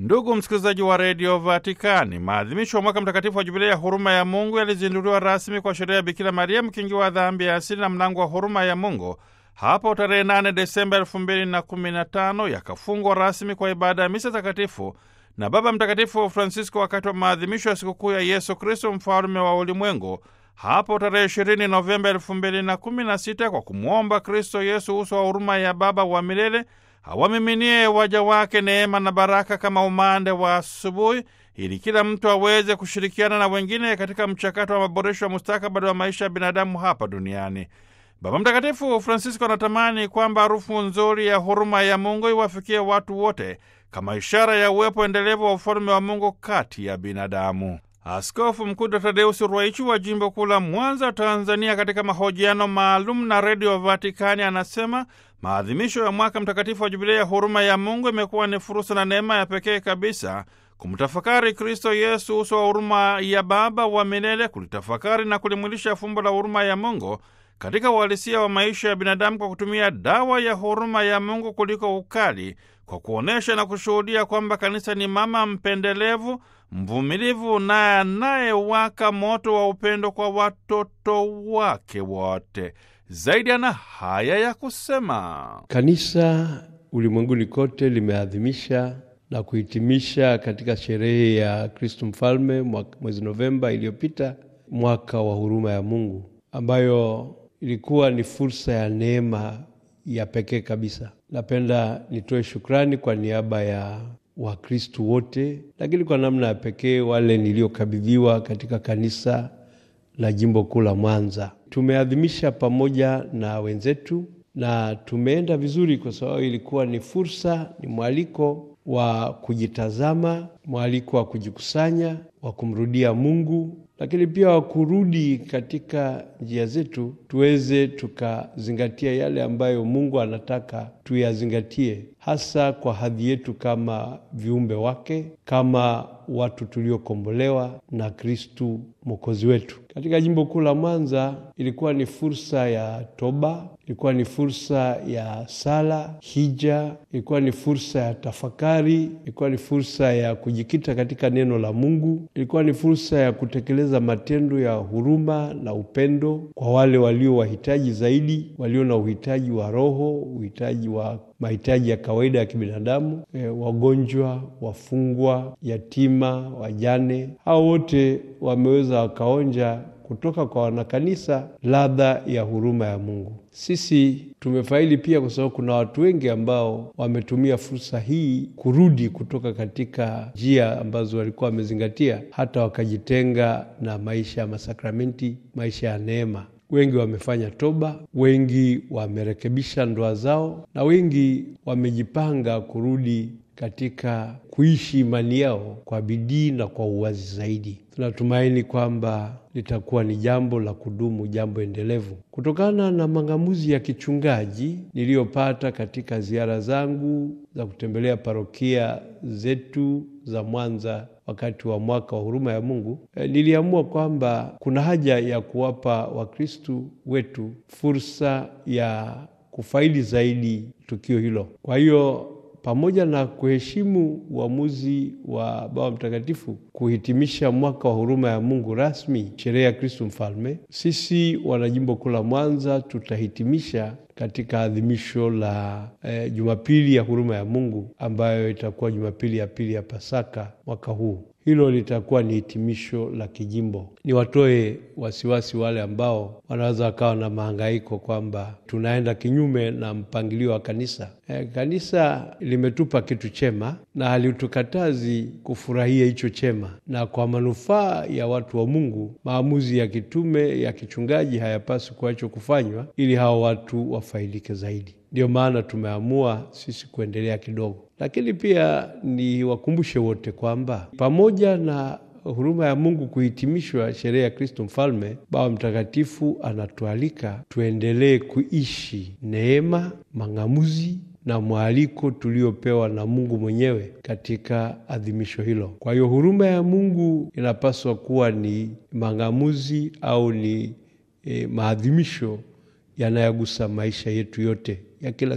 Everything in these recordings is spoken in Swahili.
Ndugu msikilizaji wa redio Vatikani, maadhimisho ya mwaka mtakatifu wa jubilei ya huruma ya Mungu yalizinduliwa rasmi kwa sherehe ya Bikira Maria mkingi wa dhambi ya asili na mlango wa huruma ya Mungu hapo tarehe 8 Desemba elfu mbili na kumi na tano yakafungwa rasmi kwa ibada ya misa takatifu na Baba Mtakatifu Francisco wakati wa maadhimisho ya sikukuu ya Yesu Kristo mfalme wa ulimwengu hapo tarehe 20 Novemba elfu mbili na kumi na sita kwa kumwomba Kristo Yesu uso wa huruma ya Baba wa milele awamiminie waja wake neema na baraka kama umande wa asubuhi, ili kila mtu aweze kushirikiana na wengine katika mchakato wa maboresho ya mustakabali wa maisha ya binadamu hapa duniani. Baba Mtakatifu Francisco anatamani kwamba harufu nzuri ya huruma ya Mungu iwafikie watu wote kama ishara ya uwepo endelevu wa ufalme wa Mungu kati ya binadamu. Askofu Mkuu Dr Tadeusi Ruwaichi wa jimbo kuu la Mwanza, Tanzania, katika mahojiano maalum na Redio Vatikani anasema maadhimisho ya mwaka mtakatifu wa jubilei ya huruma ya Mungu imekuwa ni fursa na neema ya pekee kabisa kumtafakari Kristo Yesu, uso wa huruma ya Baba wa milele, kulitafakari na kulimwilisha fumbo la huruma ya Mungu katika uhalisia wa maisha ya binadamu kwa kutumia dawa ya huruma ya Mungu kuliko ukali, kwa kuonyesha na kushuhudia kwamba kanisa ni mama mpendelevu, mvumilivu na anayewaka moto wa upendo kwa watoto wake wote. Zaidi ana haya ya kusema: Kanisa ulimwenguni kote limeadhimisha na kuhitimisha katika sherehe ya Kristo Mfalme mwezi Novemba iliyopita mwaka wa huruma ya Mungu ambayo ilikuwa ni fursa ya neema ya pekee kabisa. Napenda nitoe shukrani kwa niaba ya Wakristu wote, lakini kwa namna ya pekee wale niliokabidhiwa katika kanisa la jimbo kuu la Mwanza. Tumeadhimisha pamoja na wenzetu na tumeenda vizuri, kwa sababu ilikuwa ni fursa, ni mwaliko wa kujitazama, mwaliko wa kujikusanya, wa kumrudia Mungu lakini pia wa kurudi katika njia zetu, tuweze tukazingatia yale ambayo Mungu anataka tuyazingatie, hasa kwa hadhi yetu kama viumbe wake, kama watu tuliokombolewa na Kristu mwokozi wetu. Katika jimbo kuu la Mwanza ilikuwa ni fursa ya toba, ilikuwa ni fursa ya sala, hija, ilikuwa ni fursa ya tafakari, ilikuwa ni fursa ya kujikita katika neno la Mungu, ilikuwa ni fursa ya kutekeleza matendo ya huruma na upendo kwa wale walio wahitaji zaidi, walio na uhitaji wa roho, uhitaji wa mahitaji ya kawaida ya kibinadamu, e, wagonjwa, wafungwa, yatima, wajane. Hao wote wameweza wakaonja kutoka kwa wanakanisa ladha ya huruma ya Mungu. Sisi tumefaidi pia, kwa sababu kuna watu wengi ambao wametumia fursa hii kurudi kutoka katika njia ambazo walikuwa wamezingatia, hata wakajitenga na maisha ya masakramenti, maisha ya neema. Wengi wamefanya toba, wengi wamerekebisha ndoa zao, na wengi wamejipanga kurudi katika kuishi imani yao kwa bidii na kwa uwazi zaidi. Tunatumaini kwamba litakuwa ni jambo la kudumu, jambo endelevu, kutokana na mang'amuzi ya kichungaji niliyopata katika ziara zangu za kutembelea parokia zetu za Mwanza wakati wa mwaka wa huruma ya Mungu. E, niliamua kwamba kuna haja ya kuwapa Wakristu wetu fursa ya kufaidi zaidi tukio hilo. Kwa hiyo pamoja na kuheshimu uamuzi wa Baba Mtakatifu kuhitimisha mwaka wa huruma ya Mungu rasmi, sherehe ya Kristu Mfalme, sisi wanajimbo kuu la Mwanza tutahitimisha katika adhimisho la eh, Jumapili ya huruma ya Mungu ambayo itakuwa Jumapili ya pili ya Pasaka mwaka huu. Hilo litakuwa ni hitimisho la kijimbo. Ni watoe wasiwasi wale ambao wanaweza wakawa na mahangaiko kwamba tunaenda kinyume na mpangilio wa kanisa. E, kanisa limetupa kitu chema na halitukatazi kufurahia hicho chema, na kwa manufaa ya watu wa Mungu, maamuzi ya kitume ya kichungaji hayapaswi kuachwa kufanywa ili hao watu wafaidike zaidi. Ndiyo maana tumeamua sisi kuendelea kidogo, lakini pia ni wakumbushe wote kwamba pamoja na huruma ya Mungu kuhitimishwa sherehe ya Kristo Mfalme, Baba Mtakatifu anatualika tuendelee kuishi neema, mang'amuzi na mwaliko tuliopewa na Mungu mwenyewe katika adhimisho hilo. Kwa hiyo huruma ya Mungu inapaswa kuwa ni mang'amuzi au ni eh, maadhimisho yanayogusa maisha yetu yote ya kila siku.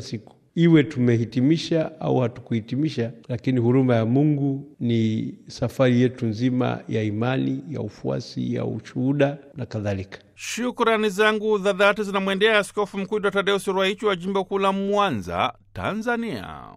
iwe tumehitimisha au hatukuhitimisha, lakini huruma ya Mungu ni safari yetu nzima ya imani, ya ufuasi, ya ushuhuda na kadhalika. Shukrani zangu za dhati zinamwendea Askofu Mkuu Dr. Tadeusi Ruwaichi wa jimbo kuu la Mwanza, Tanzania.